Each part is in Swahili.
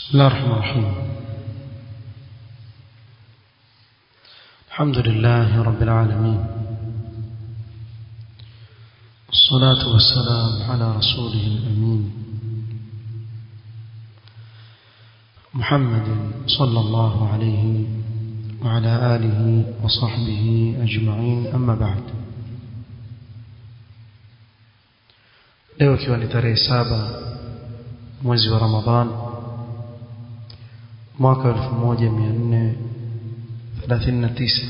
بسم الله الرحمن الرحيم الحمد لله رب العالمين الصلاة والسلام على رسوله الأمين محمد صلى الله عليه وعلى آله وصحبه أجمعين أما بعد leo ikiwa ni tarehe saba mwezi wa Ramadhan mwaka 1439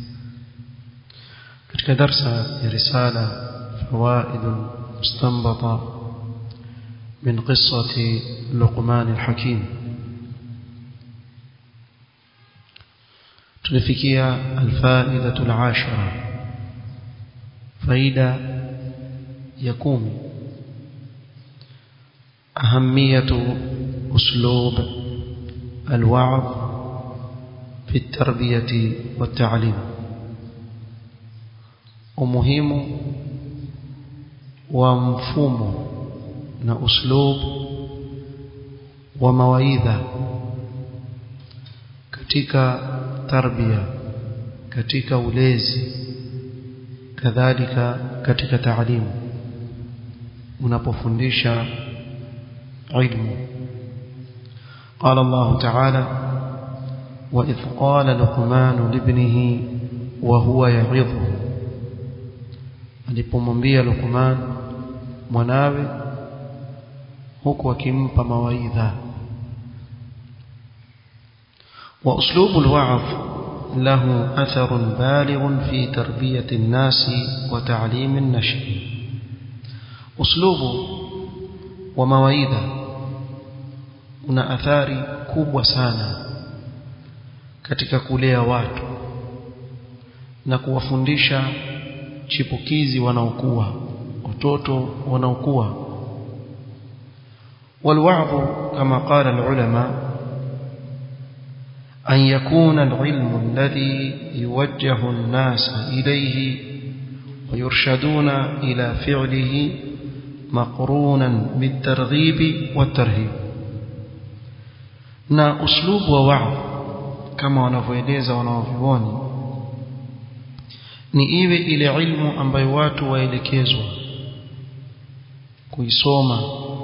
katika darsa ya risala فوائد مستنبطة من قصة لقمان الحكيم تلفكية الفائدة العاشرة فائدة يقوم أهمية أسلوب الوعظ في التربية والتعليم ومهم ومفهوم na uslub wa mawaidha katika tarbia katika ulezi kadhalika katika taalimu unapofundisha ilmu قال الله تعالى وإذ قال لقمان لابنه وهو يعظه alipomwambia Luqman mwanawe huku akimpa mawaidha wa uslubu alwa'z lahu atharun balighun fi tarbiyati an-nas wa ta'lim an-nashi uslubu wa mawaidha una athari kubwa sana katika kulea watu na kuwafundisha chipukizi wanaokuwa watoto wanaokuwa والوعظ كما قال العلماء أن يكون العلم الذي يوجه الناس إليه ويرشدون إلى فعله مقرونا بالترغيب والترهيب na uslubu wa wa'd kama wanavyoeleza wanaovioni ni iwe ile ilmu ambayo watu waelekezwa kuisoma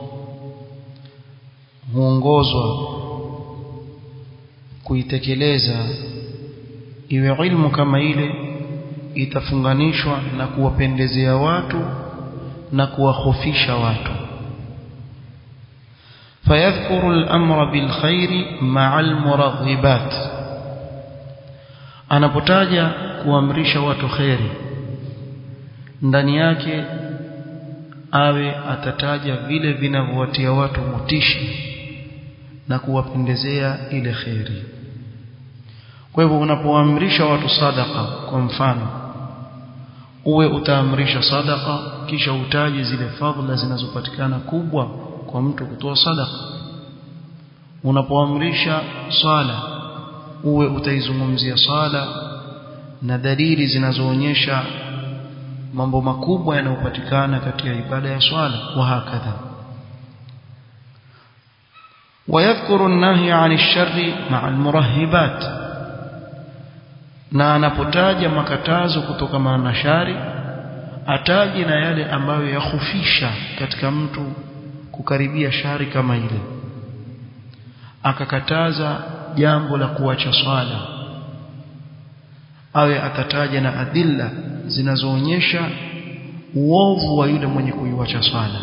huongozwa kuitekeleza iwe ilmu kama ile itafunganishwa na kuwapendezea watu na kuwahofisha watu فيذكر الأمر بالخير مع المرغبات anapotaja kuamrisha watu kheri ndani yake awe atataja vile vinavyowatia watu motishi na kuwapendezea ile kheri kwa hivyo unapoamrisha watu sadaka kwa mfano uwe utaamrisha sadaka kisha utaje zile fadhila zinazopatikana kubwa kwa mtu kutoa sadaka unapoamrisha swala uwe utaizungumzia swala na dalili zinazoonyesha mambo makubwa yanayopatikana katika ibada ya swala wa hakadha ويذكر النهي عن الشر مع المرهبات na anapotaja makatazo kutokana na shari ataje na yale ambayo yahufisha katika mtu kukaribia shari kama ile akakataza jambo la kuacha swala awe atataja na adilla zinazoonyesha uovu wa yule mwenye kuiwacha swala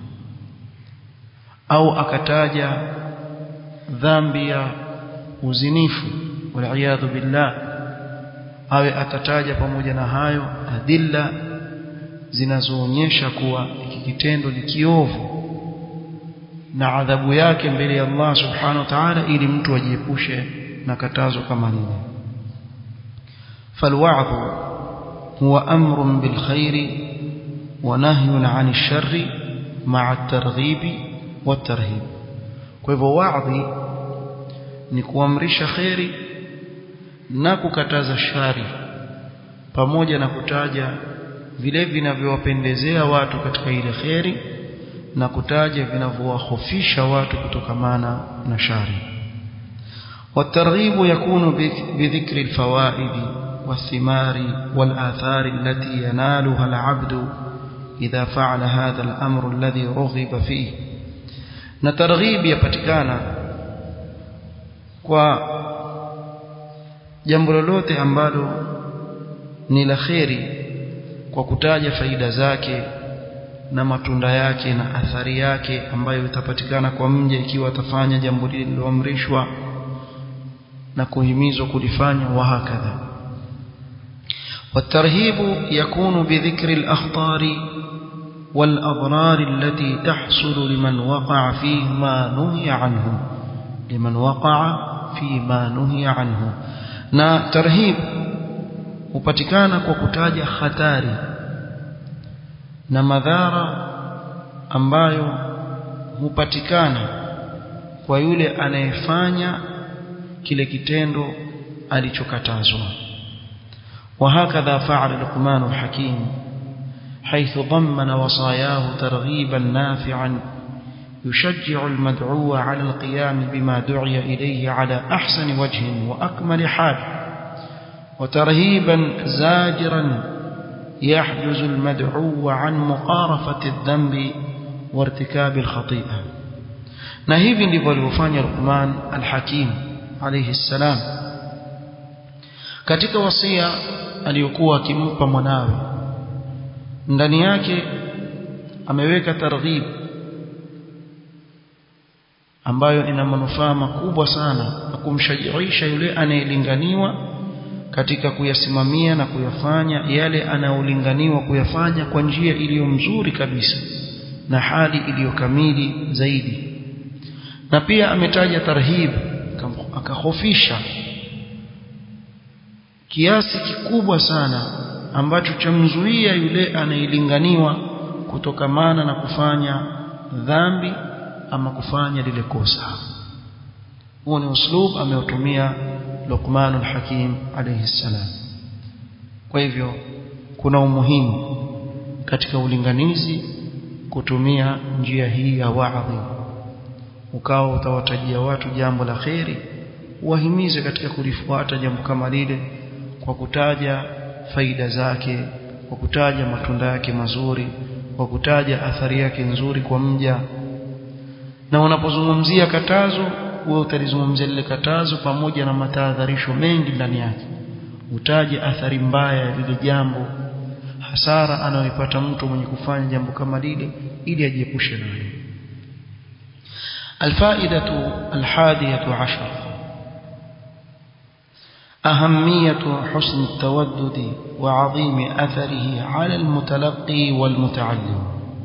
au akataja dhambi ya uzinifu waliyadhu billah awe atataja pamoja na hayo adilla zinazoonyesha kuwa hiki kitendo ni kiovu na adhabu yake mbele ya Allah subhanahu wa ta'ala ili mtu ajiepushe na katazo kama lile فالوعظ هو أمر بالخير ونهي عن الشر مع الترغيب والترهيب فلهو وعظي ni kuamrisha khairi na kukataza shari pamoja na kutaja vile vinavyowapendezea watu katika ile khairi na kutaja vinavyowahofisha watu kutokamana na shari والترغيب يكون بذكر الفوائد والثمار والآثار التي ينالها العبد إذا فعل هذا الأمر الذي رغب فيه نترغيب يpatikana kwa jambo lolote ambalo ni la kheri kwa kutaja faida zake na matunda yake na athari yake ambayo itapatikana kwa mja ikiwa atafanya jambo lile liloamrishwa na kuhimizwa kulifanya wa hakadha والترهيب يكون بذكر الأخطار والأضرار التي تحصل لمن وقع فيما نهي عنه لمن وقع فيما نهي عنه na tarhib hupatikana kwa kutaja hatari na madhara ambayo hupatikana kwa yule anayefanya kile kitendo alichokatazwa وهكذا فعل لقمان الحكيم حيث ضمن وصاياه ترغيبا نافعا يشجع المدعو على القيام بما دعي إليه على أحسن وجه وأكمل حال وترهيبا زاجرا يحجز المدعو عن مقارفة الذنب وارتكاب الخطيئة نهيب لبالوفان لقمان الحكيم عليه السلام katika wasia aliyokuwa akimpa mwanawe ndani yake ameweka targhib ambayo ina manufaa makubwa sana na kumshajiisha yule anayelinganiwa katika kuyasimamia na kuyafanya yale anayolinganiwa kuyafanya kwa njia iliyo mzuri kabisa na hali iliyo kamili zaidi na pia ametaja tarhib akahofisha kiasi kikubwa sana ambacho chamzuia yule anayelinganiwa kutokamana na kufanya dhambi ama kufanya lile kosa huo ni uslub ameutumia Luqmanul Hakim alayhi salam kwa hivyo kuna umuhimu katika ulinganizi kutumia njia hii ya wa'dhi ukawa utawatajia watu jambo la kheri wahimize katika kulifuata jambo kama lile kwa kutaja faida zake kwa kutaja matunda yake mazuri kwa kutaja athari yake nzuri kwa mja na unapozungumzia katazo wewe utalizungumzia lile katazo pamoja na matahadharisho mengi ndani yake utaje athari mbaya ya lile jambo hasara anayoipata mtu mwenye kufanya jambo kama lile ili ajiepushe nayo الفائدة الحادية عشر أهمية حسن التودد وعظيم أثره على المتلقي والمتعلم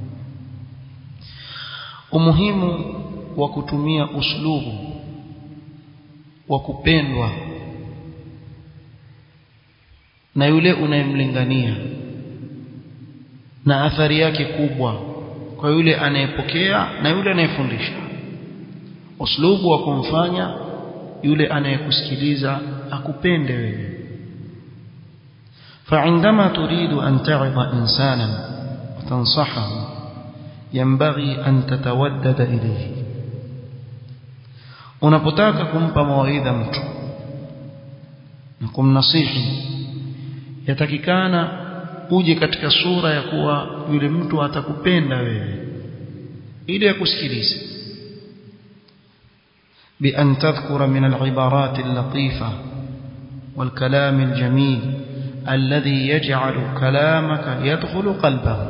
umuhimu wa kutumia uslubu wa kupendwa na yule unayemlingania na athari yake kubwa kwa yule anayepokea na yule anayefundisha uslubu wa kumfanya yule anayekusikiliza akupende wewe فعندما تريد أن تعظ إنسانا وتنصحه ينبغي أن تتودد إليه unapotaka kumpa mawaidha mtu na kumnasihi yatakikana uje katika sura ya kuwa yule mtu atakupenda wewe ili akusikilize بأن تذكر من العبارات اللطيفة والكلام الجميل الذي يجعل كلامك يدخل قلبه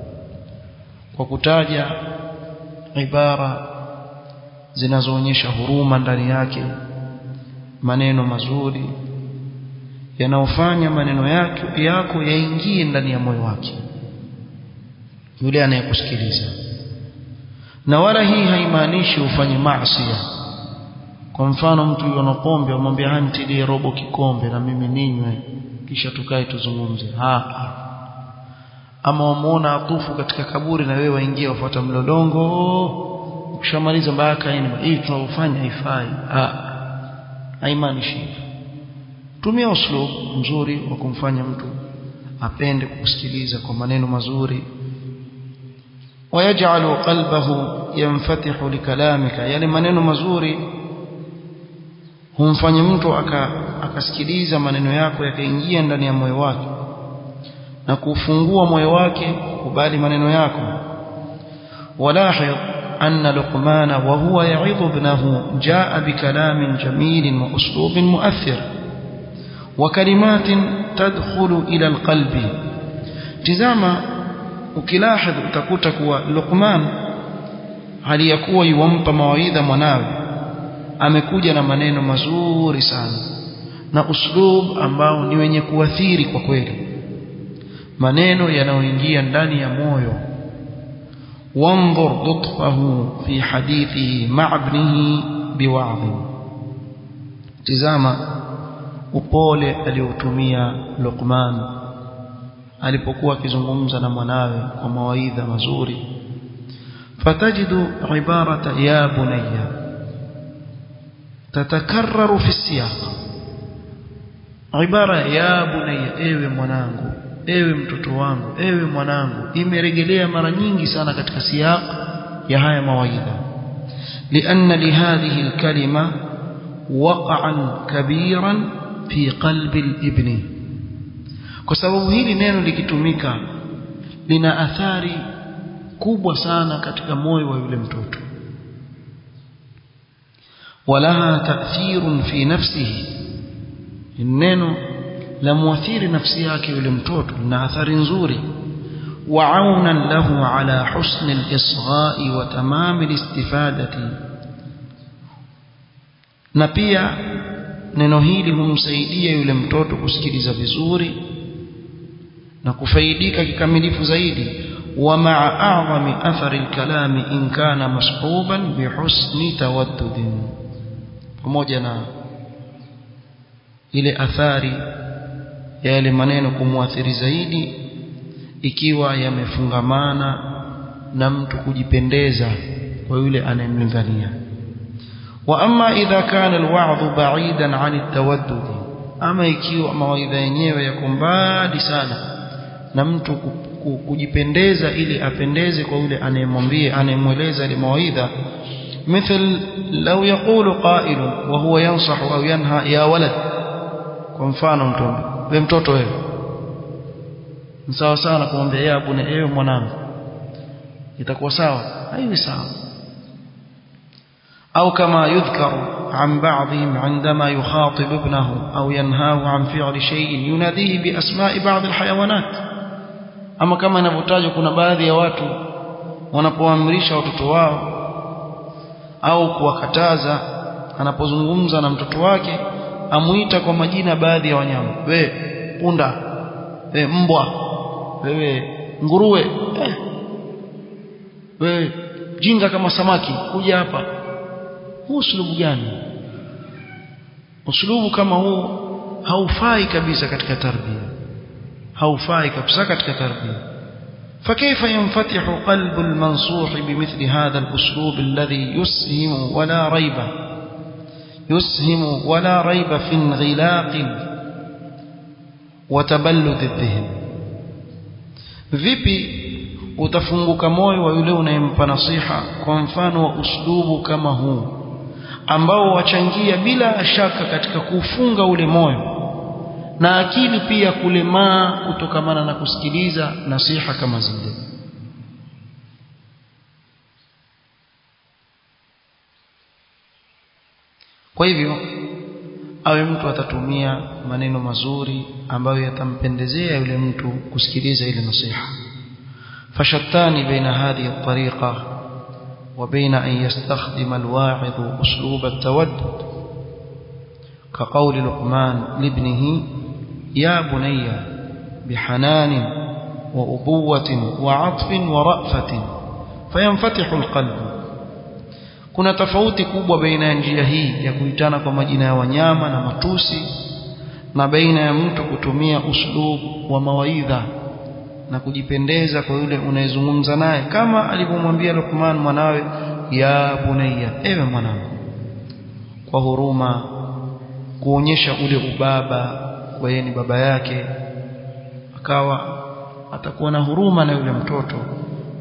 وكتاجا عبارة zinazoonyesha huruma ndani yake maneno mazuri yanayofanya maneno yake yako yaingie ndani ya moyo wake yule anayekusikiliza na wala hii haimaanishi ufanye maasi kwa mfano mtu yuona pombe amwambia hantilie robo kikombe na mimi ninywe kisha tukae tuzungumze ha ama wamuona atufu katika kaburi na wewe waingia wafuata mlolongo ukishamaliza mpaka ini hii tunaofanya haifai haimaanishi hivyo tumia uslub mzuri wa kumfanya mtu apende kukusikiliza kwa maneno mazuri ويجعل قلبه ينفتح لكلامك يعني maneno mazuri humfanya mtu akasikiliza maneno yako yakaingia ndani ya moyo wake na kufungua moyo wake kubali maneno yako walahidh أن لقمان وهو يعظ ابنه جاء بكلام جميل وأسلوب مؤثر وكلمات تدخل إلى القلب تزاما ukilahdh utakuta kuwa Luqman aliyakuwa yuwampa mawaidha mwanawe amekuja na maneno mazuri sana na uslub ambao ni wenye kuathiri kwa kweli maneno yanayoingia ndani ya moyo وانظر لطفه في حديثه مع ابنه بوعظ تزama upole aliotumia Luqman alipokuwa akizungumza na mwanawe kwa mawaidha mazuri fatajidu ibarata ya bunayya tatakarraru fi siyaq ibara ya bunayya ewe mwanangu ewe mtoto wangu ewe mwanangu imerejelea mara nyingi sana katika siyaq ya haya mawaidha لأن لهذه الكلمة وقعا كبيرا في قلب الابن kwa sababu hili neno likitumika lina athari kubwa sana katika moyo wa yule mtoto walaha ta'thirun fi nafsihi neno la muathiri nafsi yake yule mtoto na athari nzuri وعونا له على حسن الإصغاء وتمام الاستفادة na pia neno hili humsaidia yule mtoto kusikiliza vizuri na kufaidika kikamilifu zaidi ومع أعظم أثر الكلام إن كان مصحوبا بحسن تودد pamoja na ile athari ya yale maneno kumwathiri zaidi ikiwa yamefungamana na mtu kujipendeza kwa yule anayemlingania wa amma idha kana alwa'dhu ba'idan 'an at-tawaddud ama ikiwa mawaidha yenyewe yako mbali sana na mtu kujipendeza ili apendeze kwa yule anayemwambia anayemweleza ile mawaidha مثل لو يقول قائل وهو ينصح أو ينهى يا ولد kwa mfano mtoto wewe mtoto wewe ni sawa sawa na kumwambia yeye abune ewe mwanangu itakuwa sawa haiwi sawa au kama yudhkaru عن بعضهم عندما يخاطب ابنه أو ينهاه عن فعل شيء يناديه بأسماء بعض الحيوانات أما كما نبتاج كنا baadhi ya watu wanapoamrisha watoto wao au kuwakataza anapozungumza na mtoto wake amuita kwa majina baadhi ya wanyama we punda we mbwa wewe nguruwe eh. wewe jinga kama samaki kuja hapa huu uslubu gani uslubu kama huu haufai kabisa katika tarbia haufai kabisa katika tarbia فكيف ينفتح قلب المنصوح بمثل هذا الأسلوب الذي يسهم ولا ريب يسهم ولا ريب في انغلاق وتبلد الذهن vipi utafunguka moyo wa yule unayempa nasiha kwa mfano wa uslubu kama huu ambao wachangia bila shaka katika kufunga ule moyo na akili pia kulemaa kutokamana na kusikiliza nasiha kama zile kwa hivyo awe mtu atatumia maneno mazuri ambayo yatampendezea yule mtu kusikiliza ile nasiha fashattani baina hadhihi at-tariqa wa baina an yastakhdima al-wa'idh uslub at-tawaddud كقول لقمان لابنه يا بني بحنان وأبوة وعطف ورأفة فينفتح القلب kuna tofauti kubwa baina ya njia hii ya kuitana kwa majina ya wanyama na matusi na baina ya mtu kutumia uslub wa mawaidha na kujipendeza kwa yule unayezungumza naye kama alivyomwambia Luqman mwanawe ya bunayya ewe mwanangu kwa huruma kuonyesha ule ubaba kwa yeye ni baba yake akawa atakuwa na huruma na yule mtoto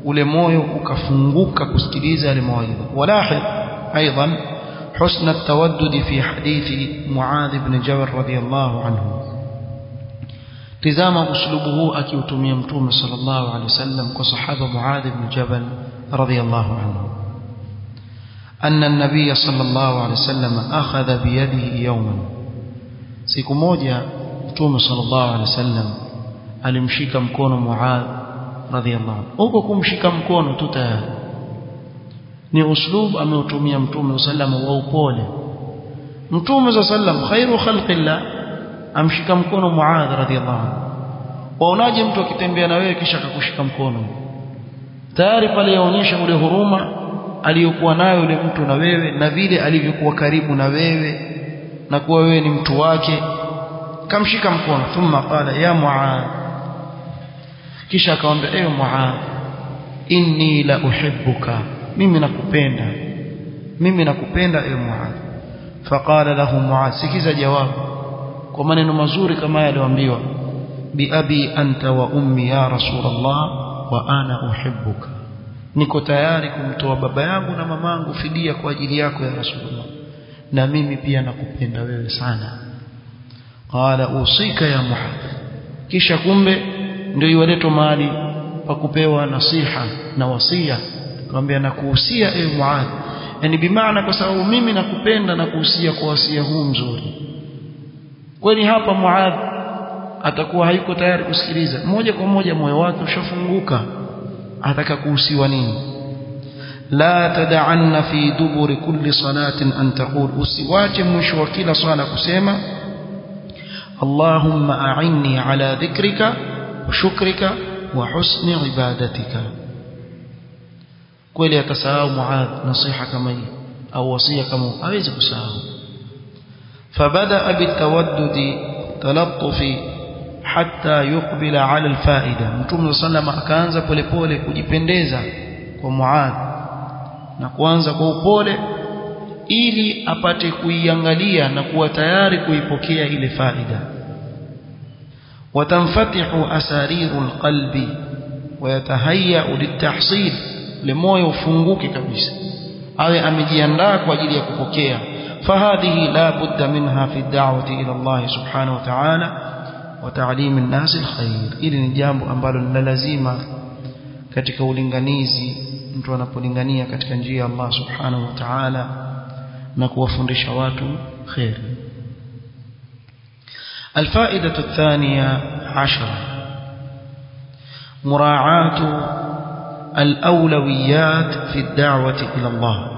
ule moyo ukafunguka kusikiliza yale mawaidha walahid aidan حسن التودد في حديث معاذ بن جبل رضي الله عنه تزام أسلوبه أكيوتمي متوم صلى الله عليه وسلم كصحابة معاذ بن جبل رضي الله عنه أن النبي صلى الله عليه وسلم أخذ بيده يوما siku moja mtume sallallahu alaihi wasallam alimshika mkono Muadh radhiallahu anhu huko kumshika mkono tu tayari ni uslub ameutumia mtume sallam wa upole mtume sallam khairu khalqillah amshika mkono Muadh radhiallahu anhu waonaje mtu akitembea na wewe kisha akakushika mkono tayari pale yaonyesha ule huruma aliyokuwa nayo yule mtu na wewe na vile alivyokuwa karibu na wewe na kuwa wewe ni mtu wake kamshika mkono thumma qala ya muad kisha akamwambia ewe muad inni la uhibbuka mimi nakupenda mimi nakupenda ewe muad faqala lahu muad sikiza jawabu kwa maneno mazuri kama yaliyoambiwa biabi anta wa ummi ya rasulullah wa ana uhibbuka niko tayari kumtoa baba yangu na mamangu fidia kwa ajili yako ya rasulullah na mimi pia nakupenda wewe sana qala usika ya muhadh kisha kumbe ndio iwaletwa mahali pa kupewa nasiha na wasia akamwambia nakuhusia ewe muadh yani bimaana kwa sababu mimi nakupenda na kuhusia kwa wasia huu mzuri kweli hapa muadh atakuwa hayuko tayari kusikiliza moja kwa moja moyo wake ushafunguka ataka kuhusiwa nini la tad'anna fi duburi kulli salatin an taqul usiwache mwisho wa kila swala kusema اللهم أعني على ذكرك وشكرك وحسن عبادتك kweli atasahau Muadh nasiha kama hii au wasia kama hawezi kusahau فبدأ بالتودد تلطف حتى يقبل على الفائدة Mtume sallam akaanza polepole kujipendeza kwa Muadh na kuanza kwa upole ili apate kuiangalia na kuwa tayari kuipokea ile faida watamfatihu asariru alqalbi wayatahayya litahsil limoyo ufunguke kabisa awe amejiandaa kwa ajili ya kupokea fahadhihi la budda minha fi da'wati ila Allah subhanahu wa ta'ala wa ta'lim an-nas alkhair ili ni jambo ambalo ni lazima katika ulinganizi mtu anapolingania katika njia ya Allah subhanahu wa ta'ala na kuwafundisha watu khairi الفائدة الثانية عشرة مراعاة الأولويات في الدعوة إلى الله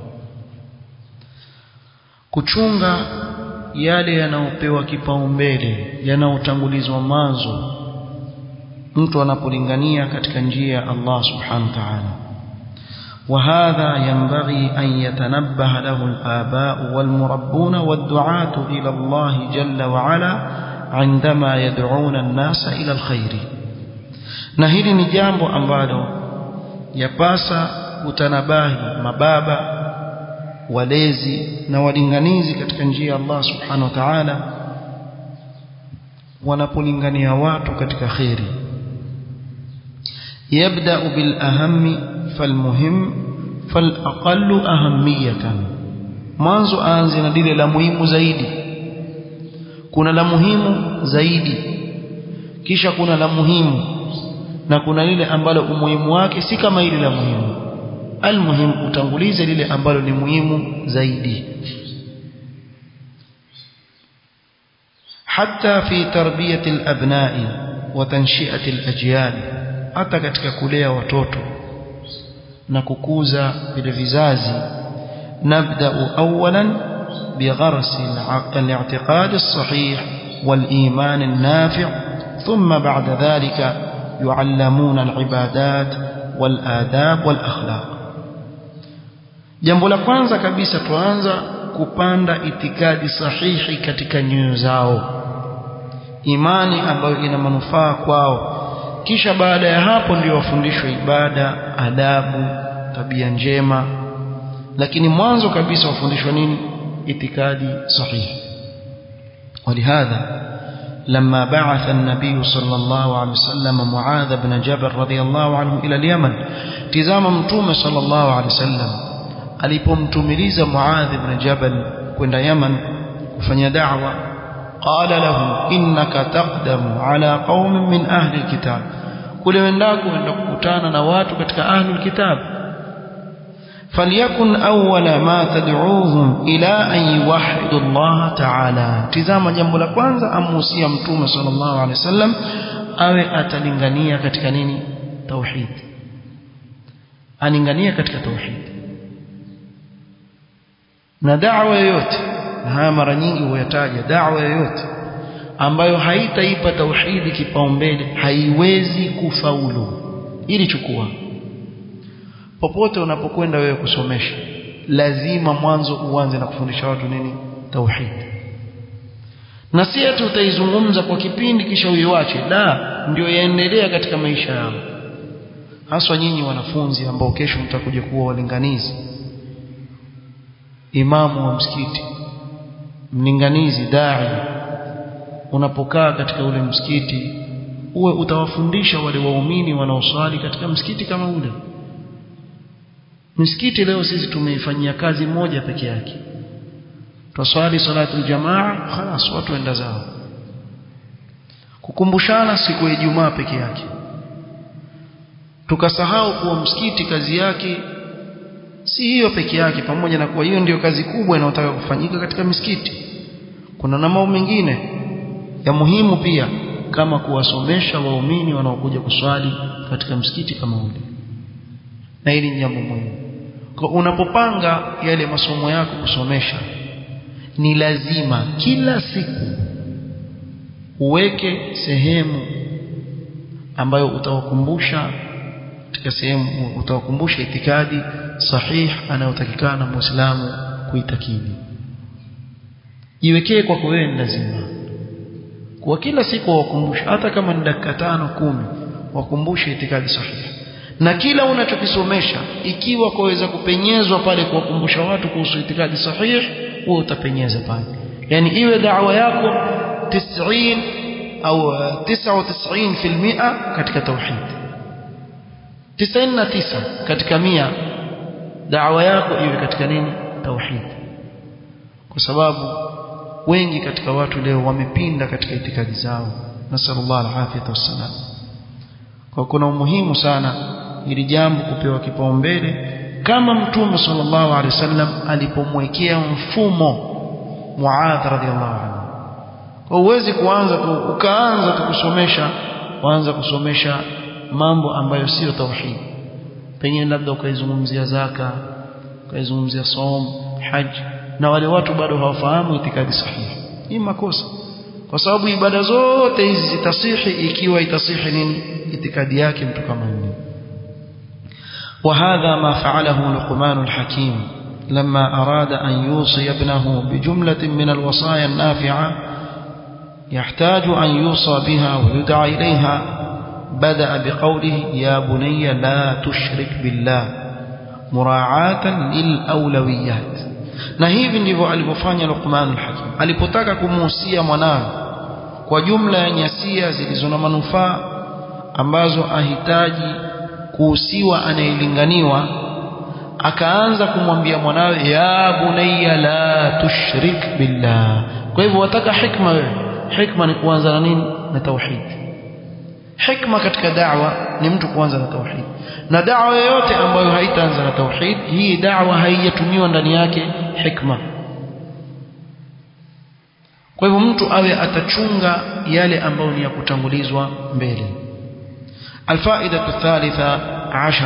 kuchunga yale yanayopewa kipaumbele yanayotangulizwa mwanzo mtu anapolingania katika njia ya Allah subhanahu wa ta'ala وهذا ينبغي أن يتنبه له الآباء والمربون والدعاة إلى الله جل وعلا عندما يدعون الناس إلى الخير نهيل نجامب أمبالو يباسا utanabahi mababa walezi na walinganizi katika njia ya Allah subhanahu wa ta'ala wanapolingania watu katika khairi yabda bil ahammi falmuhim falaqallu ahamiyatan mwanzo aanze na lile la muhimu zaidi kuna la muhimu zaidi kisha kuna la muhimu na kuna lile ambalo umuhimu wake si kama ile la muhimu almuhim utangulize lile ambalo ni muhimu zaidi حتى في تربية الأبناء وتنشئة الأجيال hata katika kulea watoto na kukuza vile vizazi nabda'u awalan بغرس الاعتقاد الصحيح والإيمان النافع ثم بعد ذلك يعلمون العبادات والآداب والأخلاق jambo la kwanza kabisa tuanza kupanda itikadi sahihi katika nyoyo zao imani ambayo ina manufaa kwao kisha baada ya hapo ndio wafundishwe ibada adabu tabia njema lakini mwanzo kabisa wafundishwa nini itikadi sahihi ولهذا لما بعث النبي صلى الله عليه وسلم معاذ بن جبل رضي الله عنه إلى اليمن تزام متوم صلى الله عليه وسلم alipomtumiliza Muadh ibn Jabal kwenda Yaman kufanya da'wa qala lahu innaka taqdamu ala qaumin min ahli alkitab kule wendako wenda kukutana na watu katika ahli alkitab فليكن أول ما تدعوهم إلى أن يوحدوا الله تعالى تزama jambo la kwanza amuhusia mtume sallallahu alaihi wasallam awe atalingania katika nini tauhid alingania katika tauhid na da'wa yoyote na haya mara nyingi huyataja da'wa yoyote ambayo haitaipa tauhidi kipaumbele haiwezi kufaulu ili chukua popote unapokwenda wewe kusomesha lazima mwanzo uanze na kufundisha watu nini tauhid na si ati utaizungumza kwa kipindi kisha uiwache la ndio yaendelea katika maisha yao haswa nyinyi wanafunzi ambao kesho mtakuja kuwa walinganizi imamu wa msikiti mlinganizi dai unapokaa katika ule msikiti uwe utawafundisha wale waumini wanaoswali katika msikiti kama ule Msikiti leo sisi tumeifanyia kazi moja peke yake. Twaswali salatu jamaa, khalas watu waenda zao. Kukumbushana siku ya Ijumaa peke yake. Tukasahau kuwa msikiti kazi yake si hiyo peke yake pamoja na kuwa hiyo ndiyo kazi kubwa inayotaka kufanyika katika misikiti. Kuna na mambo mengine ya muhimu pia kama kuwasomesha waumini wanaokuja kuswali katika msikiti kama ule na hili ni jambo muhimu kwa unapopanga yale masomo yako kusomesha ni lazima kila siku uweke sehemu ambayo utawakumbusha katika sehemu utawakumbusha itikadi sahih anayotakikana muislamu kuitakidi iwekee kwako wewe ni lazima kwa kila siku wakumbusha hata kama ni dakika tano kumi wakumbushe itikadi sahihi na kila unachokisomesha ikiwa kwaweza kupenyezwa pale kuwakumbusha watu kuhusu itikadi sahihi wewe utapenyeza pale yani iwe da'wa yako 90 au 99% katika tauhid 99 katika mia da'wa yako iwe katika nini tauhid kwa sababu wengi katika watu leo wamepinda katika itikadi zao nasallallahu alafiyata wassalam kwa kuna umuhimu sana ili jambo kupewa kipaumbele kama mtume sallallahu alaihi wasallam alipomwekea mfumo Muadh radhiallahu anhu kwa uwezi kuanza tu ukaanza tu kusomesha waanza kusomesha mambo ambayo sio tauhid pengine labda ukaizungumzia zaka ukaizungumzia som haji na wale watu bado hawafahamu itikadi sahihi hii makosa kwa sababu ibada zote hizi zitasihi ikiwa itasihi nini itikadi yake mtu kama yule وهذا ما فعله لقمان الحكيم لما أراد أن يوصي ابنه بجملة من الوصايا النافعة يحتاج أن يوصى بها ويدعى إليها بدأ بقوله يا بني لا تشرك بالله مراعاة للأولويات na hivi ndivyo alivyofanya Luqman al-Hakim alipotaka kumuhusia mwanawe kwa jumla ya nyasia zilizo na manufaa ambazo ahitaji kuhusiwa anayelinganiwa akaanza kumwambia mwanawe ya bunayya la tushrik billah kwa hivyo wataka hikma wewe hikma ni kuanza na nini na tauhid hikma katika da'wa ni mtu kuanza na tauhid na da'wa yoyote ambayo haitaanza na tauhid hii da'wa haijatumiwa ndani yake hikma kwa hivyo mtu awe atachunga yale ambayo ni ya kutangulizwa mbele الفائدة الثالثة عشر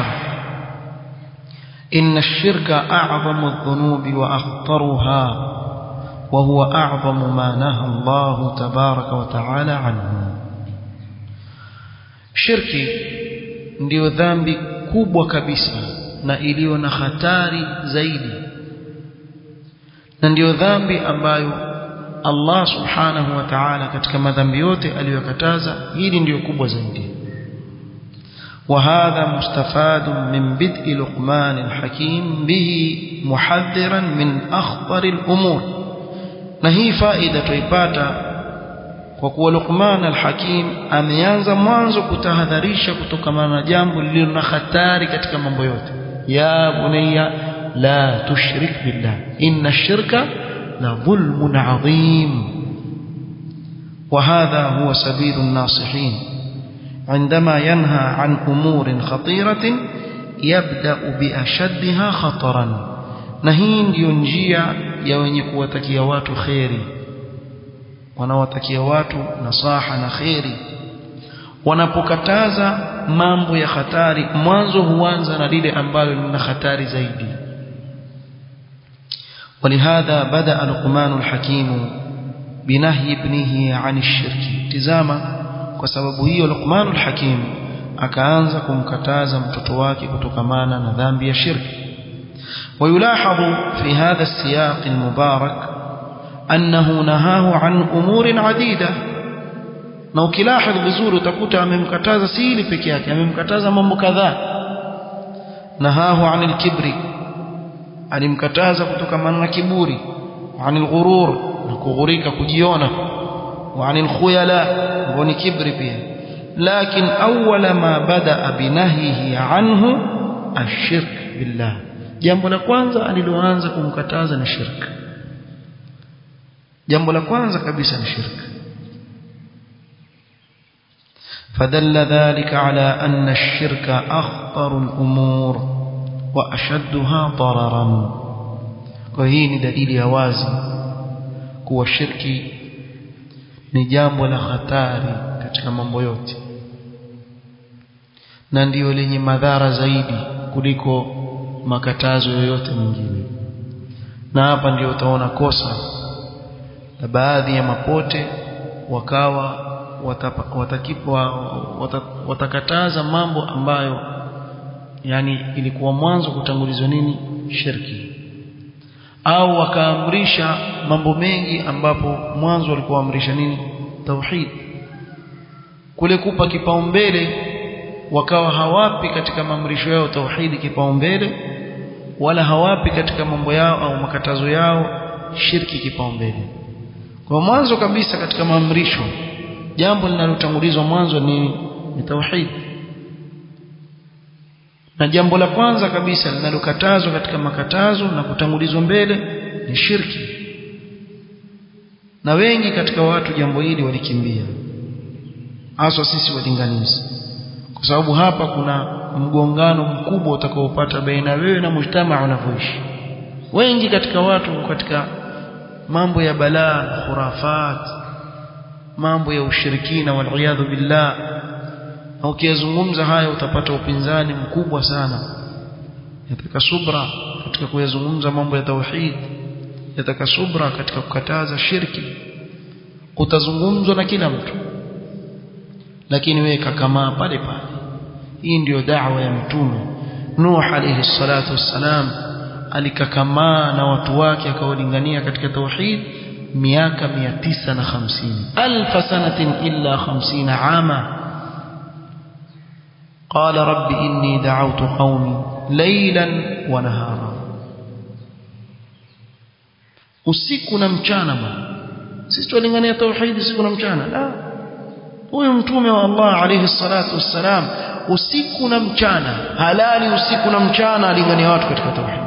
إن الشرك أعظم الذنوب وأخطرها وهو أعظم ما نهى الله تبارك وتعالى عنه shirki ndiyo dhambi kubwa kabisa na iliyo na hatari zaidi na ndiyo dhambi ambayo Allah subhanahu wa ta'ala katika madhambi yote aliyokataza hili ndiyo kubwa zaidi وهذا مستفاد من بدء لقمان الحكيم به محذرا من أخطر الأمور na hii faida tuipata kwa kuwa Luqman al-Hakim ameanza mwanzo kutahadharisha kutokana na jambo lililo na hatari katika mambo yote ya bunayya la tushrik billah inna ash-shirka la dhulmun adhim وهذا هو سبيل الناصحين عندما ينهى عن أمور خطيرة يبدأ بأشدها خطرا نهين ينجيا يوني kuwatakia watu khairi wanawatakia watu nasaha na khairi wanapokataza mambo ya hatari mwanzo huanza na lile ambalo lina hatari zaidi ولهذا بدأ لقمان الحكيم بنهي ابنه عن الشرك تزاما kwa sababu hiyo Luqman al-Hakim akaanza kumkataza mtoto wake kutokamana na dhambi ya shirki ويلاحظ في هذا السياق المبارك أنه نهاه عن أمور عديدة na ukilahadhi vizuri utakuta amemkataza si hili peke yake amemkataza mambo kadhaa nahahu anil kibri alimkataza kutokamana na kiburi anil ghurur na kughurika kujiona wa anil khuyala ngoni kibri pia lakin awwala ma badaa binahyihi anhu ashirk billah jambo la kwanza aliloanza kumkataza ni shirk jambo la kwanza kabisa ni shirk فدل ذلك على أن الشرك أخطر الأمور وأشدها ضررا وهي دليل هوازي kuwa shirki ni jambo la hatari katika mambo yote na ndiyo lenye madhara zaidi kuliko makatazo yoyote mengine na hapa ndio utaona kosa na baadhi ya mapote wakawa watakipwa watakataza mambo ambayo yani ilikuwa mwanzo kutangulizwa nini shirki au wakaamrisha mambo mengi ambapo mwanzo walikuwa amrisha nini tauhid kule kupa kipaumbele wakawa hawapi katika maamrisho yao tauhidi kipaumbele wala hawapi katika mambo yao au makatazo yao shirki kipaumbele kwa mwanzo kabisa katika maamrisho jambo linalotangulizwa mwanzo ni ni tauhid na jambo la kwanza kabisa linalokatazwa katika makatazo na kutangulizwa mbele ni shirki na wengi katika watu jambo hili walikimbia haswa sisi walinganizi kwa sababu hapa kuna mgongano mkubwa utakaopata baina wewe na mujtamaa unavyoishi wengi katika watu katika mambo ya balaa khurafat mambo ya ushirikina wal billah na ukiyazungumza haya utapata upinzani mkubwa sana yataka subra katika kuyazungumza mambo ya tauhid yataka subra katika kukataza shirki utazungumzwa na kila mtu lakini wewe kakamaa pale pale hii ndiyo da'wa ya mtume Nuh alayhi salatu wassalam alikakamaa na watu wake akawalingania katika tauhid miaka 950 alf sanatin illa 50 ama قال رب إني دعوت قومي ليلا ونهارا usiku na mchana bwana sisi tulingania tauhidi usiku na mchana la huyu mtume wa Allah alayhi salatu wassalam usiku na mchana halali usiku na mchana alingania watu katika tauhid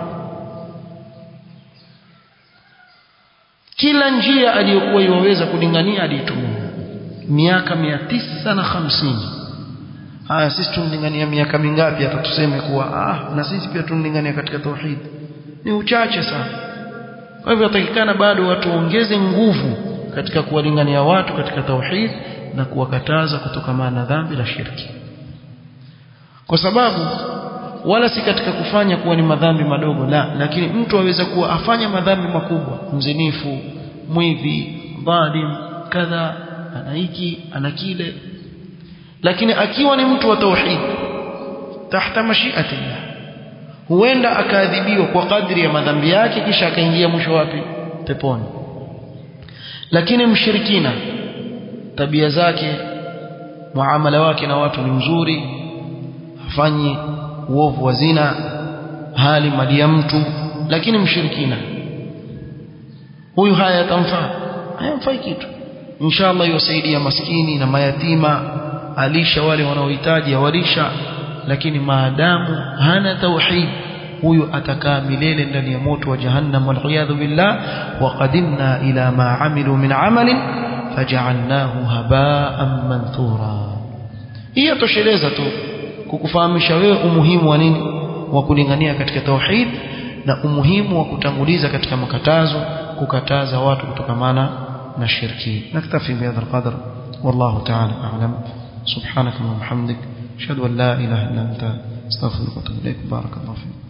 kila njia aliyokuwa iwaweza kulingania aliitumia miaka 950 haya sisi tunalingania miaka mingapi hata tuseme kuwa ah na sisi pia tunalingania katika tauhid ni uchache sana kwa hivyo yatakikana bado watu waongeze nguvu katika kuwalingania watu katika tauhid na kuwakataza kutokana na dhambi la shirki kwa sababu wala si katika kufanya kuwa ni madhambi madogo la lakini mtu aweza kuwa afanya madhambi makubwa mzinifu mwivi dhalim kadha ana hiki ana kile lakini akiwa ni mtu wa tauhid tahta mashiatillah huenda akaadhibiwa kwa kadri ya madhambi yake kisha akaingia mwisho wapi peponi lakini mshirikina tabia zake muamala wake na watu ni mzuri hafanyi uovu wa zina hali mali ya mtu lakini mshirikina huyu haya yatamfaa hayamfai kitu inshallah yosaidia maskini na mayatima alisha wale wanaohitaji awalisha lakini maadamu hana tauhid huyu atakaa milele ndani ya moto wa jahannam waliyadhu billah wa qadimna ila ma amilu min amalin faj'alnahu haba'an manthura hiyo tosheleza tu kukufahamisha wewe umuhimu wa nini wa kulingania katika tauhid na umuhimu wa kutanguliza katika makatazo kukataza watu kutokamana na shirki naktafi bihadha alqadr wallahu ta'ala a'lam subhanaka wa bihamdik ashhadu an la ilaha illa anta astaghfiruka wa atubu ilaik barakallahu fiik